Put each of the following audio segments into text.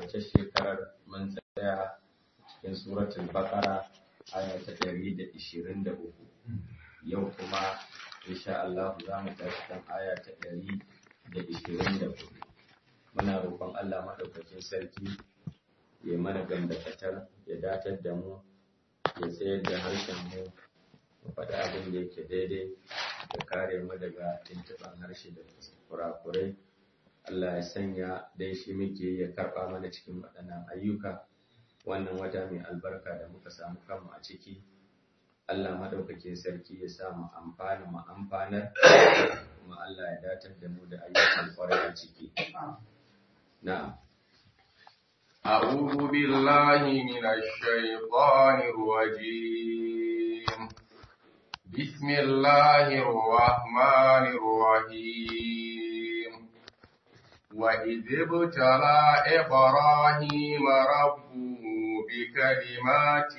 wacce shekarar mun tsaya cikin suratul baqara aya ta 123 yau kuma insha Allah za mu tashi kan aya ta 124 muna roƙon Allah madaukakin sarki ya mana gandakatar ya datar da mu ya tsayar da harshen mu mu faɗi abin da yake daidai da kare mu daga tuntuɓan harshe da kurakurai Allah ya sanya dai shi muke ya karɓa mana cikin waɗannan ayyuka wannan wata mai albarka da muka samu kanmu a ciki Allah madaukakin sarki ya sa mu amfana mu amfanar kuma Allah ya datar da mu da ayyukan kwarai a ciki na'am أعوذ بالله من الشيطان الرجيم بسم الله الرحمن الرحيم وإذ ابتلى إبراهيم ربه بكلمات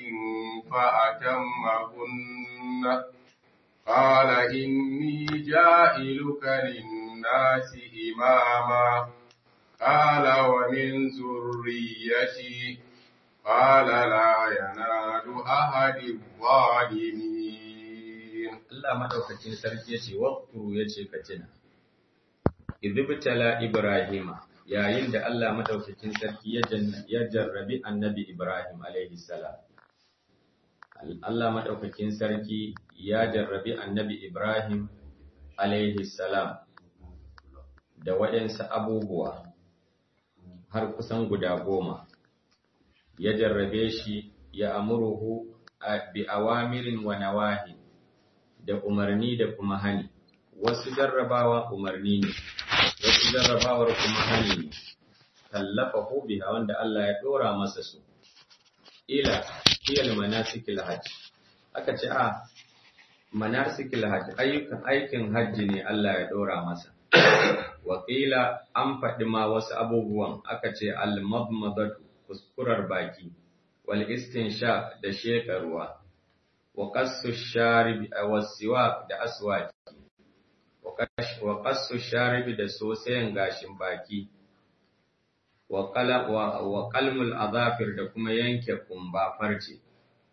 فأتمهن قال إني جائلك للناس إماما قال ومن ذريتي قال لا ينال أحد الظالمين Allah madaukakin sarki yace waqtu yace ka tuna idibtala ibrahima yayin da Allah madaukakin sarki ya ya jarrabi annabi Ibrahim alaihi salam Allah madaukakin sarki ya jarrabi annabi Ibrahim alaihi salam da waɗansu abubuwa har kusan guda goma ya jarrabe shi ya amuruhu bi awamirin wa nawahi da umarni da kuma hani wasu jarrabawa umarni ne wasu jarrabawar kuma hani ne tallafa biha wanda Allah ya dora masa su ila iyal manasikil hajj aka ce a manasikil hajj ayyukan aikin hajji ne Allah ya dora masa wakila an faɗi ma wasu abubuwan aka ce al-madmadatu kuskurar baki wal istinsha da shekarwa wa qassu sharibi wa siwak da aswaki wa qassu sharibi da sosayen gashin baki wa qala wa qalmul azafir da kuma yanke kumba farce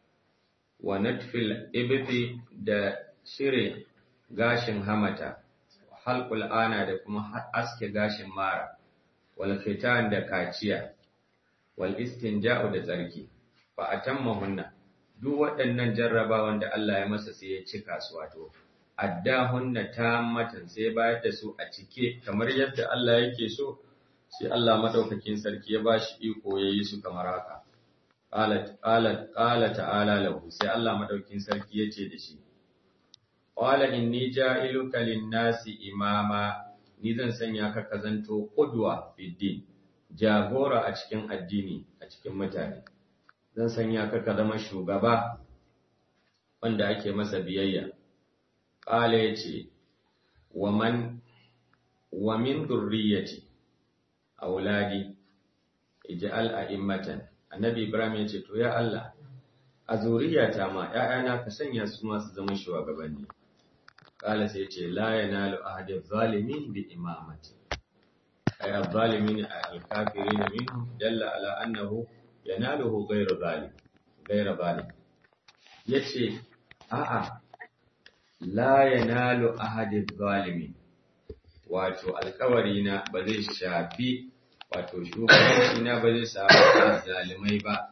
wa natfil ibti da shire gashin hamata halqul ana da kuma aske gashin mara wal khitan da kaciya wal istinja'u da tsarki fa atammahunna duk waɗannan jarrabawan da Allah ya masa sai ya cika su wato addahunna tammatan sai bayar da su a cike kamar yadda Allah yake so sai Allah madaukakin sarki ya bashi iko yayi su kamar haka qalat qalat qala ta'ala lahu sai Allah madaukakin sarki yace da shi qala inni ja'iluka lin-nasi imama ni zan sanya ka kazanto qudwa fid jagora a cikin addini a cikin mutane zan sanya ka ka zama shugaba wanda ake masa biyayya qala yace wa man wa min durriyati auladi ij'al a'immatan annabi ibrahim yace to ya Allah a zuriyata ma ƴaƴana ka sanya su ma su zama shugabanni qala sai yace la yanalu ahadi zalimin bi imamati ay az-zalimin al-kafirin minhum dalla ala annahu yanaluhu ghayru zalim ghayru zalim yace a'a la yanalu ahadi zalimin wato alkawari na ba zai shafi wato shugabanci na ba zai samu zalimai ba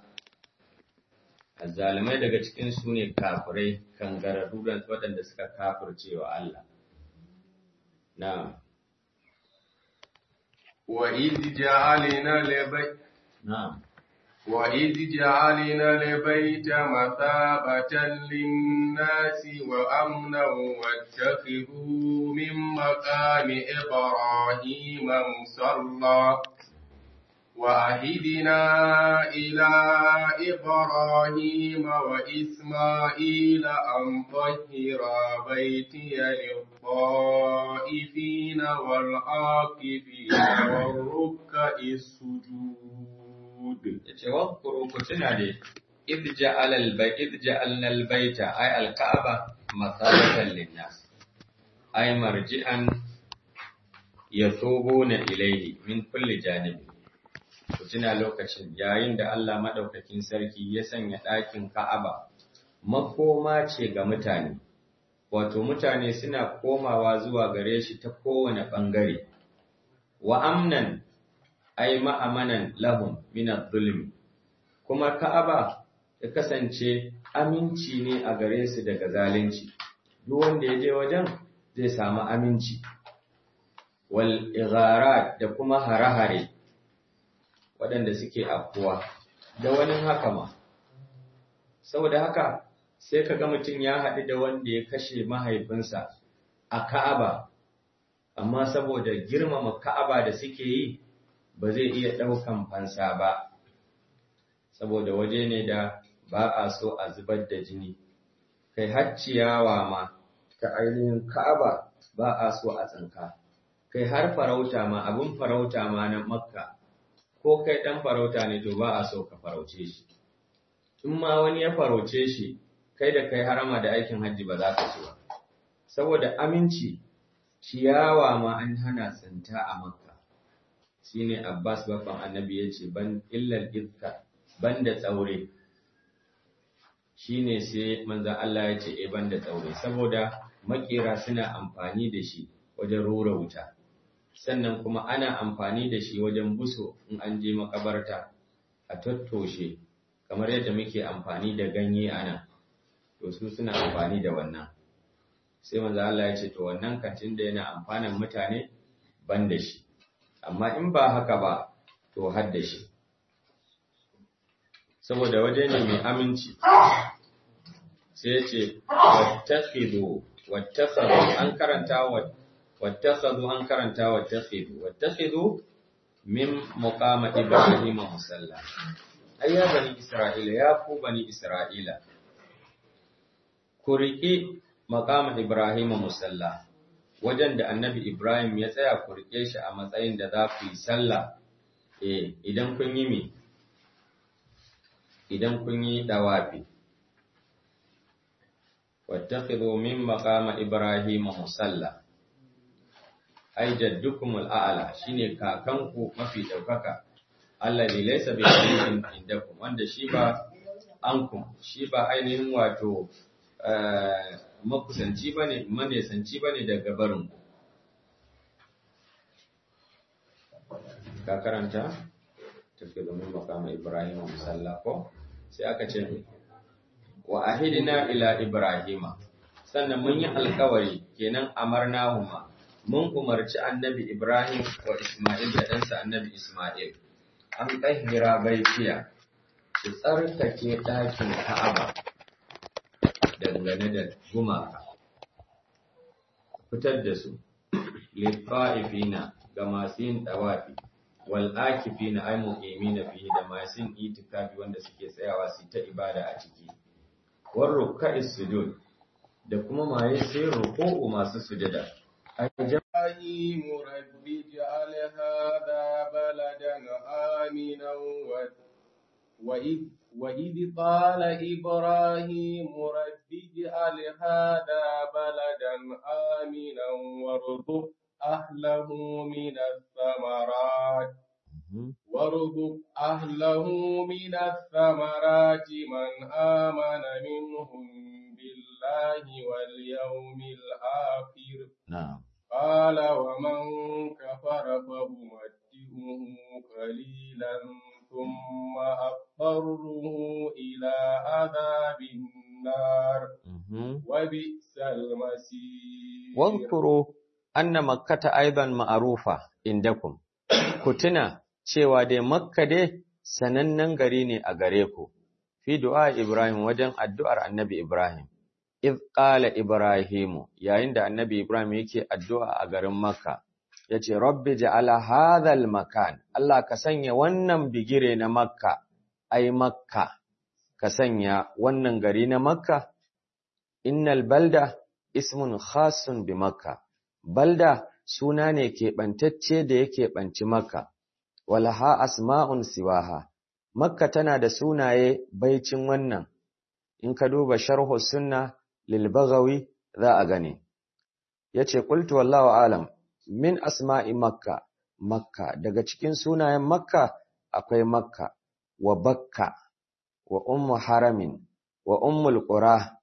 azzalimai daga cikin su ne kafirai kangararru da waɗanda suka kafirce wa Allah na'am وإذ جعلنا لبيت na'am وإذ جعلنا البيت مثابة للناس وأمنا واتخذوا من مقام إبراهيم مصلى وعهدنا إلى إبراهيم وإسماعيل أن طهرا بيتي للطائفين والعاكفين والركع السجود yace wadhkuru ku tuna dai idh ja'ala al-bayt idh ja'alna al-bayta ay al-ka'ba mathabatan lin-nas ay marji'an yathubuna ilayhi min kulli janib ku tuna lokacin yayin da Allah maɗaukakin sarki ya sanya ɗakin Ka'aba makoma ce ga mutane, wato mutane suna komawa zuwa gare shi ta kowane ɓangare, wa amnan ai ma'amanan lahum minat zulmi, kuma Ka'aba ya kasance aminci ne a gare su daga zalunci, duk wanda ya je wajen zai samu aminci, wal igharat da kuma hare-hare. waɗanda suke afkuwa da wani haka ma. Saboda haka sai ka ga mutum ya haɗu da wanda ya kashe mahaifinsa a Ka'aba, amma saboda girmama Ka'aba da suke yi ba zai iya ɗaukan fansa ba, saboda waje ne da ba a so a zubar da jini, kai har ciyawa ma ta ainihin Ka'aba ba a so a tsinka, kai har farauta ma abin farauta ma na Makka. ko kai ɗan farauta ne to ba a so ka farauce shi. In ma wani ya farauce shi, kai da kai harama da aikin hajji ba za ka ci ba. Saboda aminci, ciyawa ma an hana tsinta a makka. Shi ne Abbas babban annabi ya ce, ban illar iska, ban da tsaure. Shi ne sai manzan Allah ya ce, e ban da tsaure, saboda makera suna amfani da shi wajen rura wuta. sannan kuma ana amfani da shi wajen buso in an je makabarta a tattoshe kamar yadda muke amfani da ganye a nan to su suna amfani da wannan sai manzo Allah ya ce to wannan kantin da yana amfanan mutane ban da shi amma in ba haka ba to har da shi saboda waje ne mai aminci sai ya ce wattakhidhu wattakhadhu an karanta wa واتخذوا أن كرنتا واتخذوا واتخذوا من مقام إبراهيم مصلى أي بني إسرائيل يا كو بني إسرائيل كريكي مقام إبراهيم مصلى wajen da annabi Ibrahim ya tsaya ku rike shi a matsayin da za ku yi sallah eh idan kun yi mi idan kun yi dawafi wattakhidhu min maqama ibrahima musalla ai jaddukum al'ala shine kakanku mafi daukaka alladhi laysa bi qari'in indakum wanda shi ba ankum shi ba ainihin wato makusanci bane manesanci bane daga barin ku ka karanta tafi domin makama ibrahim musalla ko sai aka ce wa ahidina ila ibrahima sannan mun yi alkawari kenan amarnahuma mun umarci annabi Ibrahim wa Ismail da ɗansa annabi Ismail, an ƙahira baitiya, su tsarkake ɗakin Ka'aba dangane da gumaka, fitar da su, lifa'ifina ga masu yin ɗawafi, wal'akifina ai mu'imina fiye da masu yin itikafi wanda suke tsayawa su ta ibada a ciki. Warro ka'is sujud da kuma maye sai roƙo masu sujada. إبراهيم رب اجعل هذا بلدا آمنا وإذ, وإذ قال إبراهيم رب اجعل هذا بلدا آمنا وارزق أهله من الثمرات وارزق أهله من الثمرات من آمن منهم بالله واليوم الآخر نعم قال ومن كفر فأمتعه قليلا ثم أضطره إلى عذاب النار وبئس المصير واذكروا أن مكة أيضا معروفة عندكم كتنا cewa dai Makka dai sanannen gari ne a gare ku, fi du'a Ibrahim wajen addu'ar annabi Ibrahim, iz qala Ibrahimu yayin da annabi Ibrahim yake addu'a a garin Makka, ya ce, Rabbi ja'ala hadhal makan, Allah ka sanya wannan bigire na Makka, ai Makka, ka sanya wannan gari na Makka, innal balda ismun khasun bi Makka, balda suna ne keɓantacce da yake ɓanci Makka. walaha asma'un siwaha makka tana da sunaye baicin wannan in ka duba sharhu sunna lil baghawi za a gane yace qultu wallahu alam min asma'i makka makka daga cikin sunayen makka akwai makka wa bakka wa ummu haramin wa ummul qura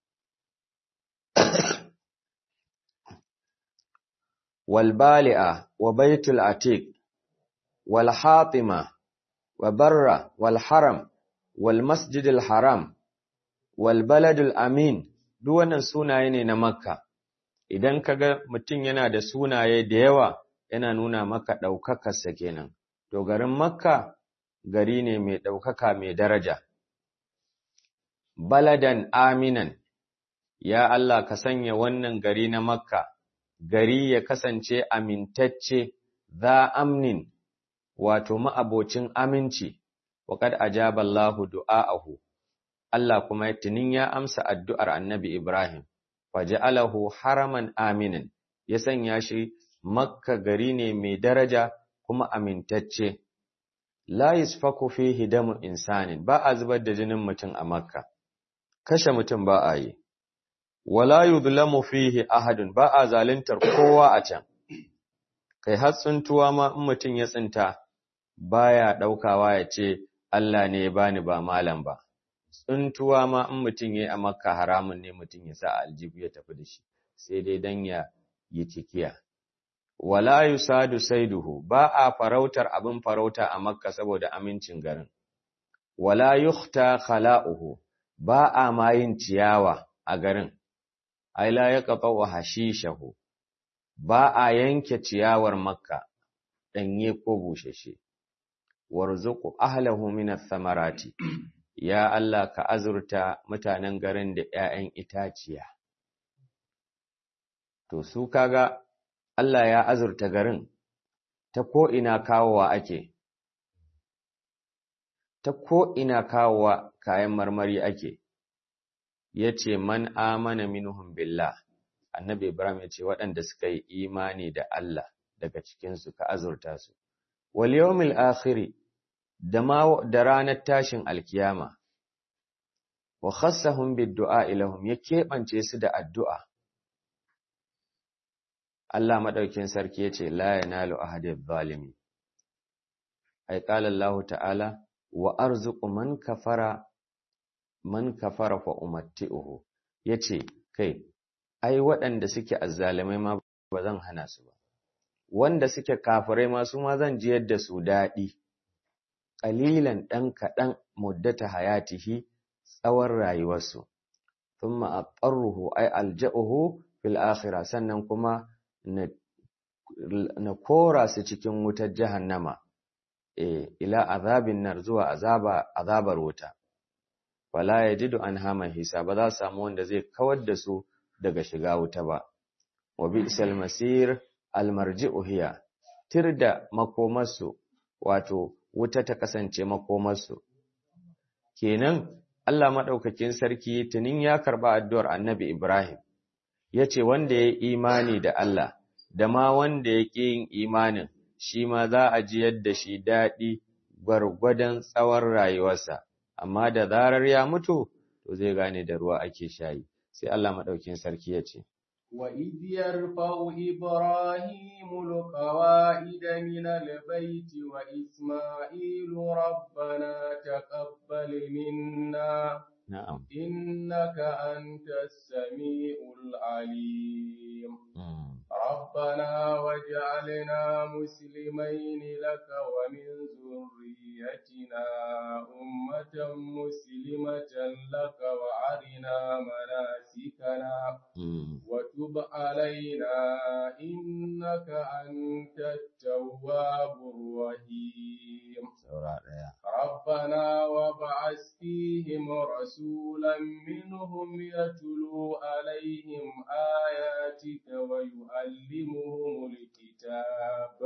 wal bali'a wa baitul atiq wal hatima wa barra wal haram wal masjidil haram wal baladul amin duk wannan sunaye ne na makka idan kaga mutum yana da sunaye da yawa yana nuna maka ɗaukakarsa kenan to garin makka gari ne mai ɗaukaka mai daraja baladan aminan ya Allah ka sanya wannan gari na makka gari ya kasance amintacce za amnin wato ma'abocin aminci waƙad ajaba Allahu du'a'ahu Allah kuma tunin ya amsa addu'ar annabi Ibrahim faja'alahu haraman aminan ya sanya shi makka gari ne mai daraja kuma amintacce la yusfaku fihi damu insanin ba a zubar da jinin mutum a makka kashe mutum ba a yi wala yuzlamu fihi ahadun ba a zaluntar kowa a can kai har tsuntuwa ma in mutum ya tsinta baya daukawa ya ce Allah ne ya bani ba malam ba tsuntuwa ma in mutum yayi a makka haramun ne mutum ya sa aljibu ya tafi da shi sai dai dan ya yi cikiya wala yusadu saiduhu ba a farautar abin farauta a makka saboda amincin garin wala yukhta khala'uhu ba a ma yin ciyawa a garin ai la yaqta'u hashishahu ba a yanke ciyawar makka danye ko bushashe warzuqu ahlahu min ath-thamarati ya Allah ka azurta mutanen garin da ƴaƴan itaciya to su kaga Allah ya azurta garin ta ko ina kawowa ake ta ko ina kawowa kayan marmari ake yace man amana minhum billah annabi ibrahim yace waɗanda suka yi imani da Allah daga cikin su ka azurta su wal yawmil akhir da ma da ranar tashin alkiyama wa khassahum bid du'a ilahum ya keɓance su da addu'a Allah madaukin sarki yace la yanalu ahadidh zalimi ai qala Allah ta'ala wa arzuqu man kafara man kafara fa umatti'uhu yace kai ai waɗanda suke azzalimai ma ba zan hana su ba wanda suke kafirai ma su ma zan ji yadda su daɗi qalilan dan kaɗan muddata hayatihi tsawon rayuwarsu thumma aqarruhu ay alja'uhu fil akhirah sannan kuma na, na kora su cikin wutar jahannama e, ila azabin nar zuwa azaba azabar wuta wala yajidu anha mahisa ba za su samu wanda zai kawar da su daga shiga wuta ba wa bi'sal masir almarji'u hiya tirda makomarsu wato wuta ta kasance makomarsu kenan Allah madaukakin sarki tunin ya karba addu'ar Annabi Ibrahim yace wanda ya imani da Allah da ma wanda ya ƙi yin imanin shi ma za a ji yadda shi daɗi gwargwadon tsawon rayuwarsa amma da zarar ya mutu to zai gane da ruwa ake shayi sai Allah madaukin sarki ya ce وإذ يرفع إبراهيم القواعد من البيت وإسماعيل ربنا تقبل منا na'am إنك أنت السميع العليم ربنا واجعلنا مسلمين لك ومن ذريتنا أمة مسلمة لك وأرنا مناسكنا وتب علينا إنك أنت التواب الرحيم ربنا وابعث فيهم رسولا منهم يتلو عليهم آياتك ويعلمهم الكتاب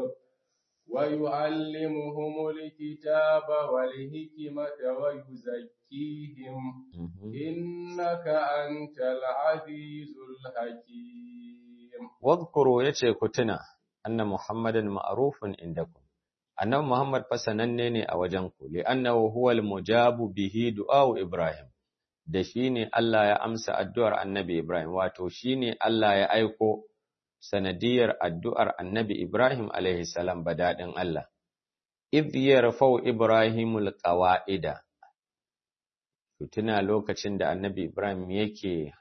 ويعلمهم الكتاب والحكمة ويزكيهم إنك أنت العزيز الحكيم واذكروا yace ku tuna anna muhammadan ma'rufun indakum annabi muhammad fa sananne ne a wajen ku li'annahu huwal mujabu bihi du'a'u ibrahim da shine Allah ya amsa addu'ar annabi ibrahim wato shine Allah ya aiko sanadiyar addu'ar annabi ibrahim alaihi salam badadin Allah idh yarfau ibrahimul qawa'ida tuna lokacin da annabi ibrahim yake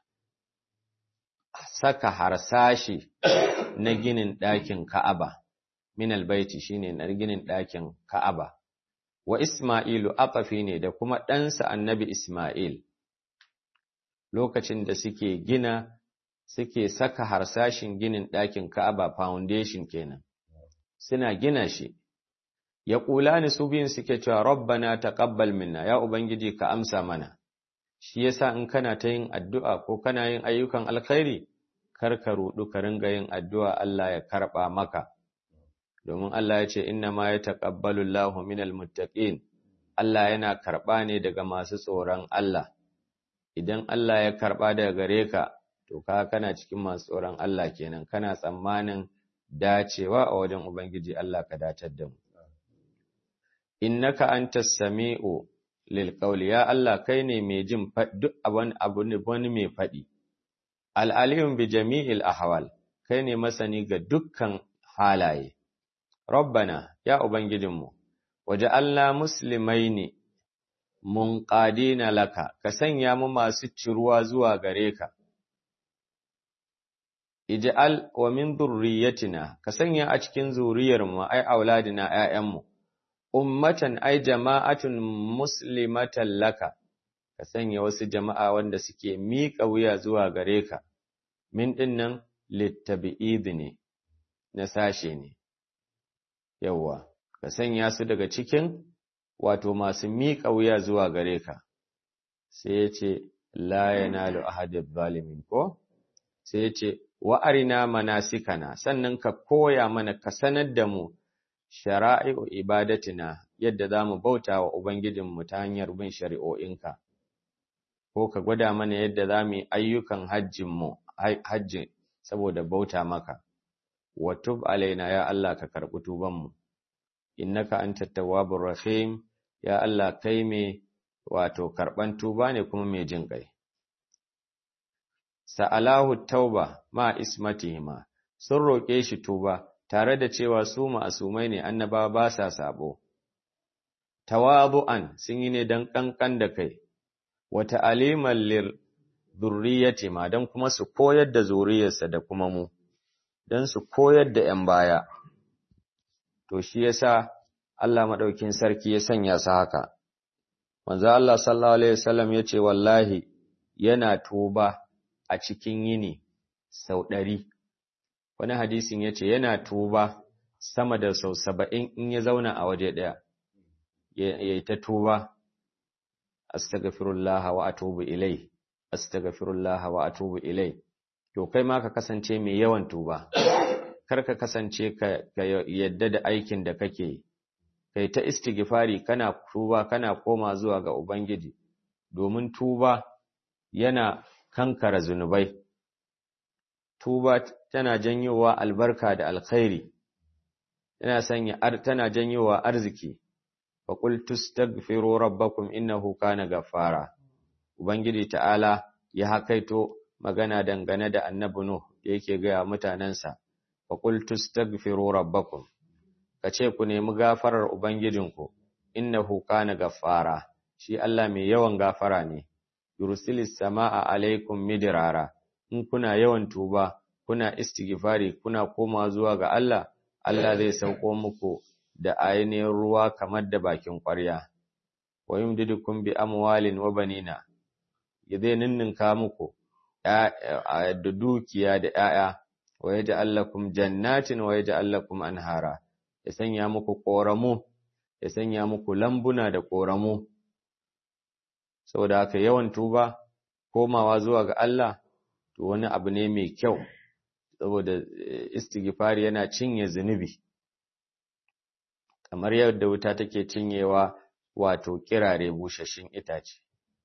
saka harsashi na ginin ɗakin ka'aba min albaiti shine na ginin ɗakin ka'aba wa isma'ilu aqafi ne da kuma ɗansa annabi isma'il lokacin da suke gina suke saka harsashin ginin ɗakin ka'aba foundation kenan suna gina shi ya ƙula ni su biyun suke cewa rabbana taqabbal minna ya ubangiji ka amsa mana shi yasa in kana ta yin addu'a ko kana yin ayyukan alkhairi kar ka rudu ka ringa yin addu'a Allah ya karba maka domin Allah ya ce inna ma yataqabbalu Allahu minal muttaqin Allah yana karba ne daga masu tsoron Allah idan Allah ya karba daga gare ka to ka kana cikin masu tsoron Allah kenan kana tsammanin dacewa a wajen ubangiji Allah ka datar da mu innaka antas sami'u lil qawli ya Allah kai ne mai jin duk abun abu ne wani mai fadi al alim bi jami'il ahwal kai ne masani ga dukkan halaye rabbana ya ubangijinmu waja'alna muslimaini munqadina laka ka sanya mu masu ciruwa zuwa gare ka ij'al wa min dhurriyyatina ka sanya a cikin zuriyarmu ai auladina 'ya'yanmu ummatan ai jama'atun muslimatan laka ka sanya wasu jama'a wanda suke miƙa wuya zuwa gare ka min dinnan littabi'id ne na sashe ne yawwa ka sanya su daga cikin wato masu miƙa wuya zuwa gare ka sai ya ce la yanalu ahadid zalimin ko sai ya ce wa arina manasikana sannan ka koya mana ka sanar da mu shara'i'u ibadatina yadda za mu bauta wa Ubangijinmu ta hanyar bin shari'o'inka, ko ka gwada mana yadda za mu yi ayyukan hajjinmu, hajji saboda bauta maka, wa tub alaina ya Allah ka karɓi tubanmu, innaka an tawwabur rahim ya Allah kai mai wato karɓan tuba ne kuma mai jin ƙai. Sa'alahu tauba ma ismatihima, sun roƙe shi tuba, tare da cewa su ma'asumai ne annabawa ba sa sabo. Tawabu'an sun yi ne don ƙanƙan da kai, wata alimar lir zurriyati ma don kuma su koyar da zuriyarsa da kuma mu, don su koyar da ‘yan baya. To shi yasa Allah maɗaukin sarki ya sanya su haka. Manzo Allah sallallahu Alaihi wasallam ya ce wallahi yana tuba a cikin yini sau ɗari. wani hadisin ya ce yana tuba sama da sau saba'in in ya zauna a waje ɗaya ya yi ta tuba astagfirullah wa atubu ilai astagfirullah wa atubu ilai to kai ma ka kasance mai yawan tuba kar ka kasance ka yadda da aikin da kake kai ta istighfari kana tuba kana koma zuwa ga ubangiji domin tuba yana kankara zunubai tuba tana janyowa albarka da alkhairi tana sanya tana janyowa arziki fa qul tastaghfiru rabbakum innahu kana ghaffara ubangiji ta'ala ya hakaito magana dangane da annabi nuh da yake ga mutanansa fa qul tastaghfiru rabbakum kace ku nemi gafarar ubangijinku innahu kana ghaffara shi Allah mai yawan gafara ne yursilis samaa alaikum midrara in kuna yawan tuba kuna istighfari kuna koma zuwa ga Allah Allah zai sauko muku da ainihin ruwa kamar da bakin ƙwarya wa yumdidukum bi amwalin wa banina zai ninninka muku da dukiya da 'ya'ya wa yaj'al lakum jannatin wa yaj'al lakum anhara ya sanya muku ƙoramu ya sanya muku lambuna da ƙoramu saboda haka yawan tuba komawa zuwa ga Allah to wani abu ne mai kyau saboda istighfari yana cinye zunubi kamar yadda wuta take cinyewa wato kirare bushashin itace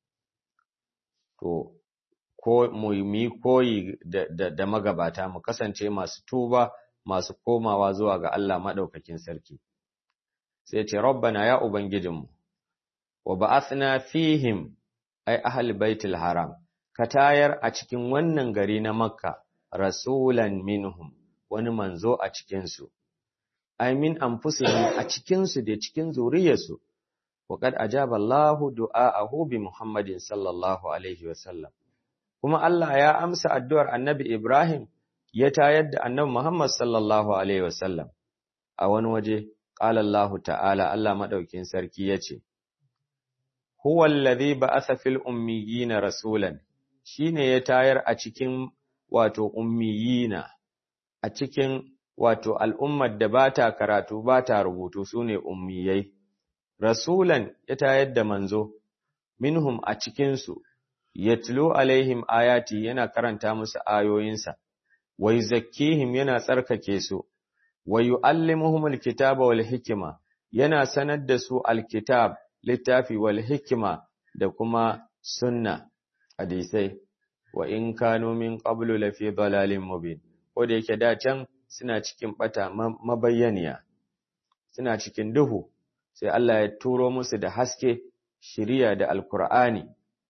to ko mu yi koyi da, da, magabata mu kasance masu tuba masu komawa zuwa ga Allah madaukakin sarki sai ce rabbana ya ubangijinmu wa ba'athna fihim ay ahli baitul haram ka tayar a cikin wannan gari na makka rasulan minhum wani manzo a cikinsu ay min anfusihim a cikin su da cikin zuriyarsu wa qad ajaba Allahu du'aahu bi Muhammadin sallallahu alaihi wasallam kuma Allah ya amsa addu'ar Annabi Ibrahim ya tayar da Annabi Muhammad sallallahu alaihi wasallam a wani waje qala Allah ta'ala Allah madaukin sarki yace huwa alladhi ba'atha fil ummiyina rasulan shine ya tayar a cikin wato ummiyina a cikin wato al'ummar da ba ta karatu ba ta rubutu su ne ummiyai, rasulan ya tayar da manzo, minhum a cikinsu, ya tilo alaihim ayati yana karanta musu ayoyinsa, wai zakkihim yana tsarkake su, wai yu'allimuhum alkitaba wal hikima yana sanar da su alkitab littafi wal hikima da kuma sunna hadisai wa in kanu min qablu lafi dalalin mubin ko da yake da can suna cikin bata mabayyaniya suna cikin duhu sai Allah ya turo musu da haske shiriya da alkur'ani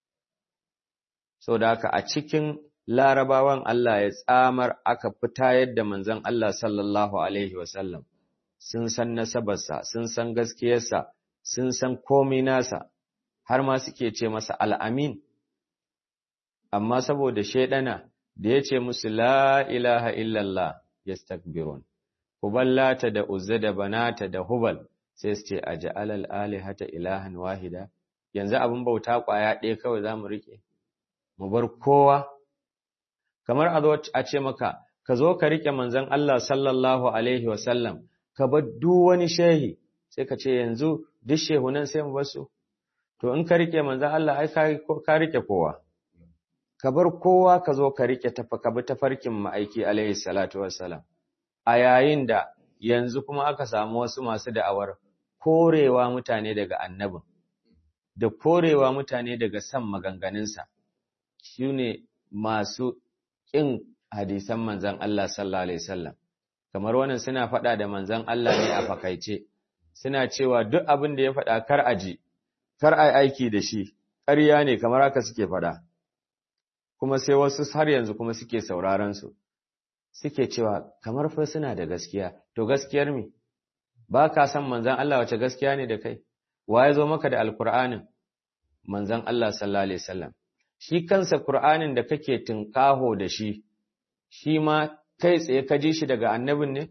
da haka a cikin larabawan Allah ya tsamar aka fita yadda manzon Allah sallallahu alaihi wasallam sun san nasabarsa sun san gaskiyarsa sun san komai nasa har ma suke ce masa al'amin amma saboda shaidana da ya ce musu la ilaha illallah yastakbirun huballata da uzza da banata da hubal sai su ce aj'alal alihata ilahan wahida yanzu abin bauta kwaya ɗaya kawai zamu rike mu bar kowa kamar a zo a ce maka ka zo ka rike manzon Allah sallallahu alaihi wasallam ka bar duk wani shehi sai ka ce yanzu duk shehunan sai mu bar su to in ka rike manzon Allah ai ka rike kowa ka bar kowa ka zo ka rike tafa ka bi tafarkin ma'aiki alaihi salatu wassalam a yayin da yanzu kuma aka samu wasu masu da'awar korewa mutane daga annabin da korewa mutane daga san maganganunsa shine masu ƙin hadisan manzon Allah sallallahu alaihi wasallam kamar wannan suna faɗa da manzon Allah ne a fakaice suna cewa duk abin da ya faɗa kar a ji kar a aiki da shi ƙarya ne kamar haka suke faɗa kuma sai wasu har yanzu kuma suke sauraron su suke cewa kamar fa suna da gaskiya to gaskiyar me ba ka san manzon Allah wace gaskiya ne da kai wa ya zo maka da alkur'anin manzon Allah sallallahu alaihi wasallam shi kansa qur'anin da kake tinkaho da shi shi ma kai tsaye ka ji shi daga annabin ne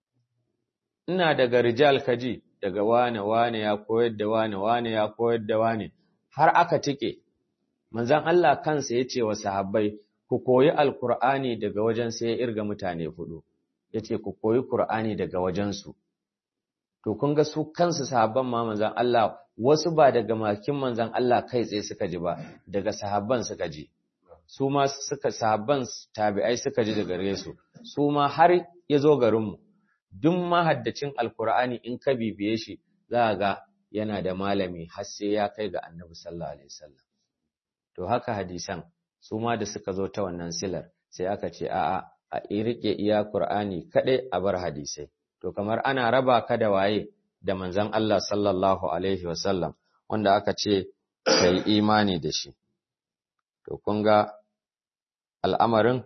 ina daga rijal kaji daga wane wane ya koyar da wane wane ya koyar da wane har aka tike manzon Allah kansa ya ce wa sahabbai ku koyi alkur'ani daga wajen sai ya irga mutane hudu yace ku koyi qur'ani daga wajen su to kun ga su kansu sahabban ma manzon Allah wasu ba daga makin manzon Allah kai tsaye suka ji ba daga sahabban suka ji su ma suka sahabban tabi'ai suka ji daga gare su su ma har ya zo garin mu duk mahaddacin alkur'ani in ka bibiye shi za ga yana da malami har sai ya kai ga annabi sallallahu alaihi wasallam to haka hadisan su ma da suka zo ta wannan silar sai aka ce a'a a rike iya qur'ani kadai a bar hadisai to kamar ana raba ka da waye da manzon Allah sallallahu alaihi wasallam wanda aka ce kai imani da shi to kun ga al'amarin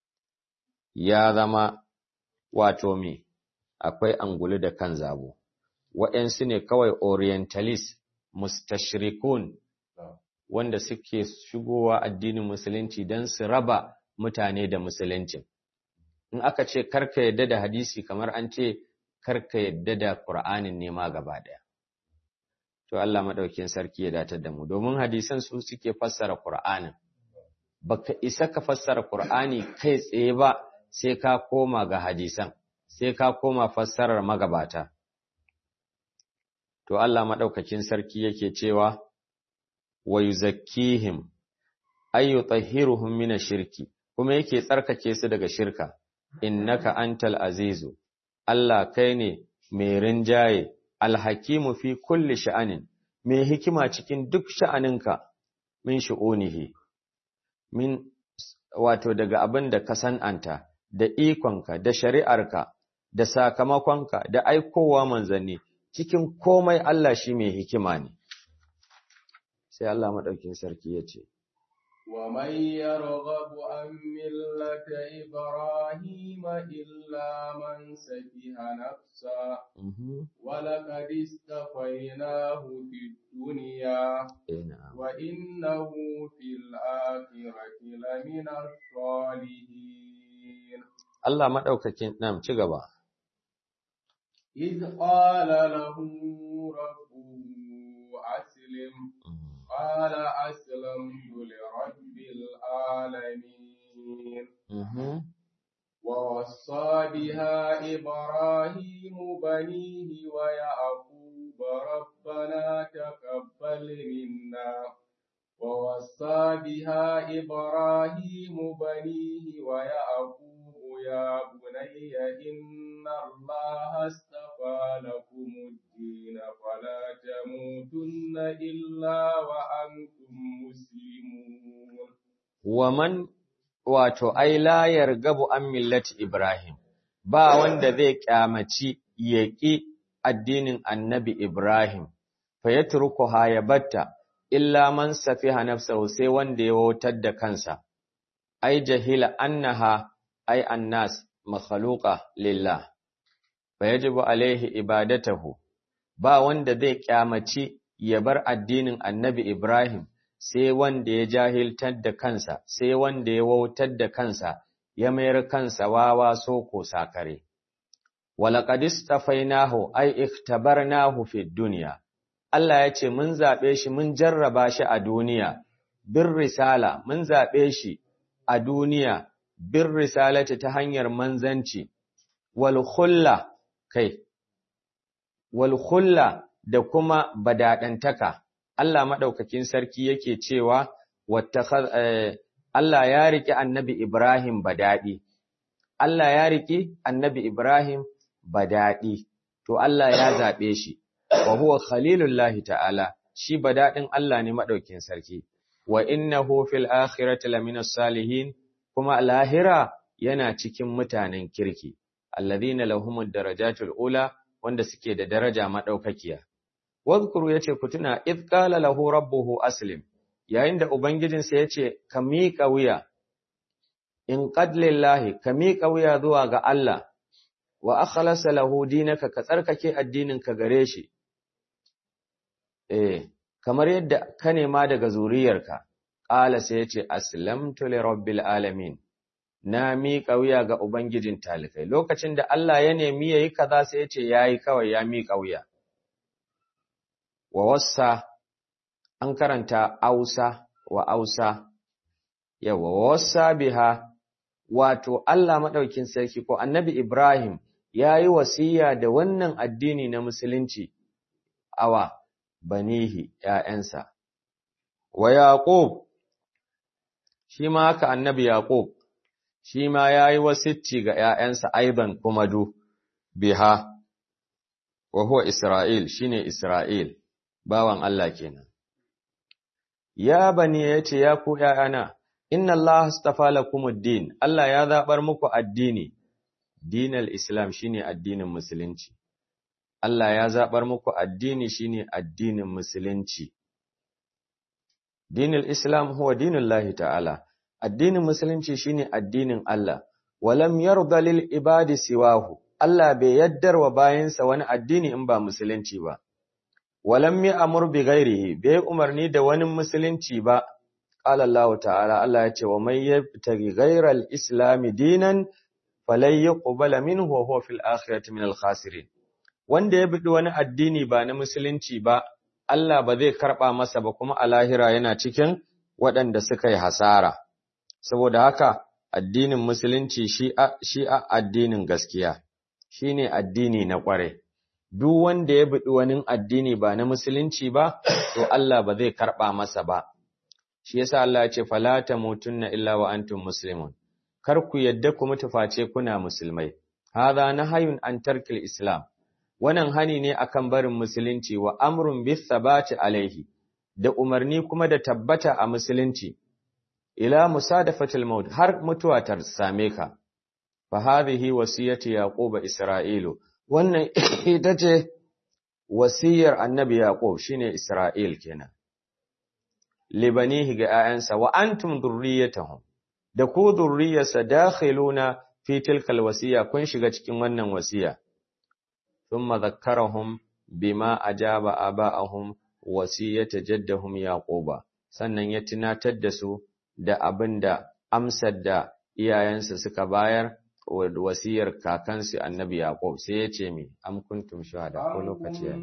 ya zama wato me akwai angulu da kan zabo waɗansu ne kawai orientalist mustashrikun wanda suke shigowa addinin musulunci don su raba mutane da musuluncin in aka ce karka yadda da hadisi kamar an ce karka yadda da Qur'anin ne ma gaba daya to Allah madaukin sarki ya datar da mu domin hadisan su suke fassara Qur'anin baka isa ka fassara Qur'ani kai tsaye ba sai ka koma ga hadisan sai ka koma fassarar magabata to Allah madaukakin sarki yake cewa wa yuzakkihim ay yutahhiruhum min ash-shirki kuma yake tsarkake su daga shirka innaka antal azizu Allah kai ne mai rinjaye alhakimu fi kulli sha'anin mai hikima cikin duk sha'aninka min shu'unihi min wato daga abin da ka san'anta da ikonka da shari'arka da sakamakonka da aikowa manzanni cikin komai Allah shi mai hikima ne sai Allah madaukin sarki ya ce ومن يرغب عن ملة إبراهيم إلا من سفه نفسه ولقد استفيناه في الدنيا وإنه في الآخرة لمن الصالحين الله ما ɗaukakin nam ci gaba. إذ قال له ربه أسلم قال أسلمت لرب العالمين ووصى بها إبراهيم بنيه ويعقوب ربنا تقبل منا ووصى بها إبراهيم بنيه ويعقوب يا بني إن الله اصطفى لكم الدين فلا تموتن إلا وأنتم مسلمون ومن wato ai la yargabu an millati Ibrahim ba wanda zai kyamaci yaƙi addinin annabi Ibrahim fa yatrukuha ya batta illa man safiha nafsahu sai wanda ya wautar da kansa ai jahila annaha ai annas makhluqa lillah fa yajibu alaihi ibadatahu ba wanda zai kyamaci ya bar addinin annabi Ibrahim sai wanda ya jahiltar da kansa, sai wanda ya wautar da kansa, ya mayar kansa wawa soko sakare. Walaƙadis tafainahu ai ikhtabarnahu fi duniya. Allah ya ce, Mun zaɓe shi, mun jarraba shi a duniya, bin risala, mun zaɓe shi a duniya, bin risalati ta hanyar manzanci, wal kai, wal da kuma badaɗantaka. Allah maɗaukakin sarki yake cewa Allah ya riƙe annabi Ibrahim badaɗi. Allah ya riƙe annabi Ibrahim badaɗi, to Allah ya zaɓe shi, wa huwa khalilullahi ta'ala, shi badaɗin Allah ne maɗaukin sarki, wa innahu fil akhirati lamina salihin, kuma lahira yana cikin mutanen kirki, alladhina lahumud darajatul ula wanda suke da daraja maɗaukakiya. Wadhkuru yace ku tuna id qala lahu rabbuhu aslim yayin da ubangijinsa yace ka miƙa wuya in qad lillahi ka miƙa wuya zuwa ga Allah wa akhlasa lahu dinaka ka tsarkake addinin ka gare shi eh kamar yadda ka nema daga zuriyarka qala sai yace aslamtu li rabbil alamin na miƙa wuya ga ubangijin talikai lokacin da Allah ya nemi yayi kaza sai yace yayi kawai ya miƙa wuya wa wassa an karanta ausa wa ausa yawa wa wassa biha wato Allah madaukin sarki ko annabi Ibrahim yayi wasiya da wannan addini na musulunci awa banihi ƴaƴansa wa yaqub shi ma haka annabi yaqub shi ma yayi wasicci ga ƴaƴansa aiban kuma du biha wa huwa isra'il shine isra'il bawan Allah kenan. Ya bani ya ce, Ya ku ’ya'yana, inna Allah astafa lakumuddin, Allah ya zaɓar muku addini, dinal Islam shine addinin Musulunci. Allah ya zaɓar muku addini shine addinin Musulunci. Dinul Islam huwa dinul Lahi ta'ala, addinin Musulunci shine addinin Allah, walam yarda lil ibadi siwahu, Allah bai yaddar wa bayansa wani addini in ba Musulunci ba. walam yi amur bi gairihi bai umarni da wani musulunci ba qala Allah ta'ala Allah ya ce wa may yabtaghi ghayra al-islam dinan falay yuqbala minhu wa huwa fil akhirati min al-khasirin wanda ya bidi wani addini ba na musulunci ba Allah ba zai karba masa ba kuma a lahira yana cikin waɗanda suka yi hasara saboda haka addinin musulunci shi shi addinin gaskiya shine addini na ƙware duk wanda ya biɗi wani addini ba na musulunci ba, to Allah ba zai karɓa masa ba. Shi yasa Allah ya ce, Falata mutunna illa wa antum muslimun, kar ku yadda ku mutu face kuna musulmai. Haza na hayun an tarkil Islam, wannan hani ne akan barin musulunci wa amrun bis sabati alaihi, da umarni kuma da tabbata a musulunci. Ila musadafatil maut har mutuwa ta same ka. Fa hadhihi wasiyati yaquba Isra'ilu wannan ita ce wasiyar annabi Yaƙub shine Isra'il kenan. libanihi ga ‘ya'yansa wa antum durriyatahum da ku durriyarsa dakhiluna fi tilkal wasiya kun shiga cikin wannan wasiya thumma zakkarahum bima ajaba aba'ahum wasiyata jaddahum yaquba sannan ya tunatar da su da abinda amsar da iyayensa suka bayar wasiyar kakansu annabi yaqub sai ya ce mi am kuntum shuhada ko lokaci ya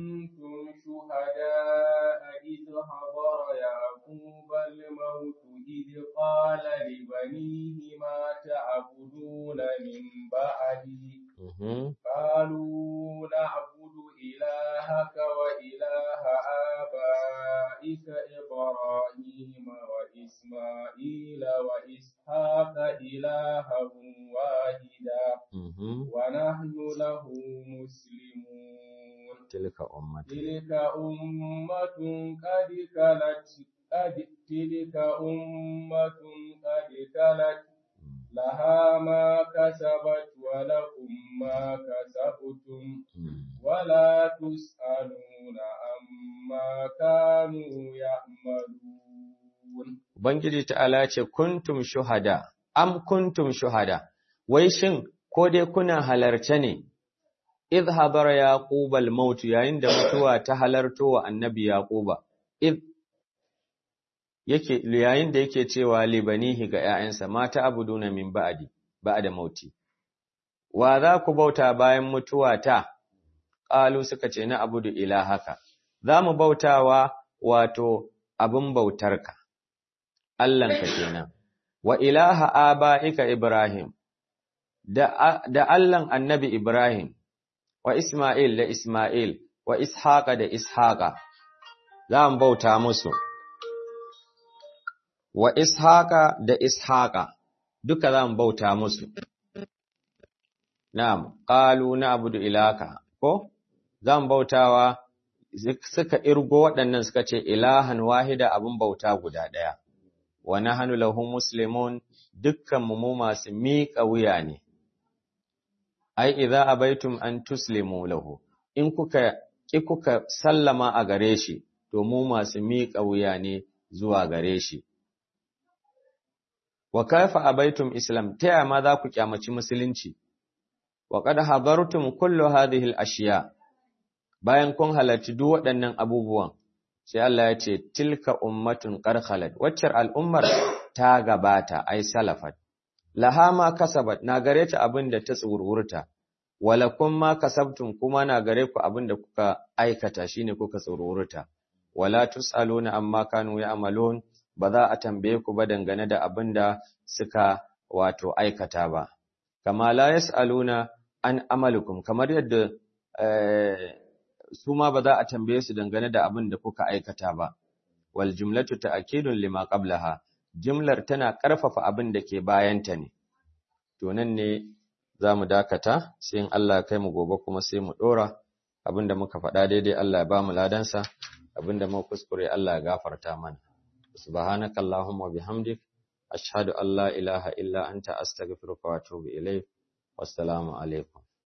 إذ حضر يعقوب الموت إذ قال لبنيه ما تعبدون من بعدي قالوا نعبد إلهك وإله آبائك إبراهيم وإسماعيل وإسحاق إلها واحدا ونحن له مسلمون تلك أمة تلك أمة قد خلت قد تلك أمة قد خلت لها ما كسبت ولكم ما كسبتم ولا تسألون عما كانوا يعملون Ubangiji ta'ala ce kuntum shuhada am kuntum shuhada wai shin ko dai kuna halarce ne idh hadara yaquba al-maut yayin da mutuwa ta halarto wa annabi yaquba idh yake yayin da yake cewa libanihi ga ƴaƴansa mata abuduna min ba'di ba'da mauti wa za ku bauta bayan mutuwa ta qalu suka ce na abudu ilahaka za mu bautawa wato abin bautarka Allahnka kenan wa ilaha aba'ika ibrahim da da Allahn annabi ibrahim wa Ismail da Ismail, wa Ishaqa da Ishaqa, za mu bauta musu, wa Ishaqa da Ishaqa, duka za mu bauta musu. Na'am, ƙalu na abudu ilaka, ko? Za mu bautawa suka irgo waɗannan suka ce ilahan wahida abin bauta guda ɗaya, wa na hannu lahun Musulmun dukkan mu masu miƙa wuya ne. ai idza abaitum an tuslimu lahu in kuka ki kuka sallama a gare shi to mu masu miƙa wuya ne zuwa gare shi wa kaifa abaitum islam ta ma za ku kyamaci musulunci wa qad hadartum kullu hadhihi al-ashiya bayan kun halarci duk waɗannan abubuwan sai Allah ya ce tilka ummatun qad khalat waccar al'ummar ta gabata ai salafat laha ma kasabat na gare ta abin da ta tsururta walakum ma kasabtum kuma na gare ku abin da kuka aikata shine kuka tsururta wala tusaluna amma kanu ya'malun ba za a tambaye ku ba dangane da abin da suka wato aikata ba kama la yasaluna an amalukum kamar yadda su ma ba za a tambaye su dangane da abin da kuka aikata ba wal jumlatu ta'kidun lima qablaha jimlar tana ƙarfafa abin da ke bayanta ne. To nan ne za mu dakata, sai in Allah kai mu gobe kuma sai mu ɗora abin da muka faɗa daidai Allah ya ba mu ladansa, abin da muka kuskure Allah ya gafarta mana. Subhanaka Allahumma bihamdik, ashhadu an la ilaha illa anta astaghfiruka wa atubu ilayk. Wassalamu alaikum.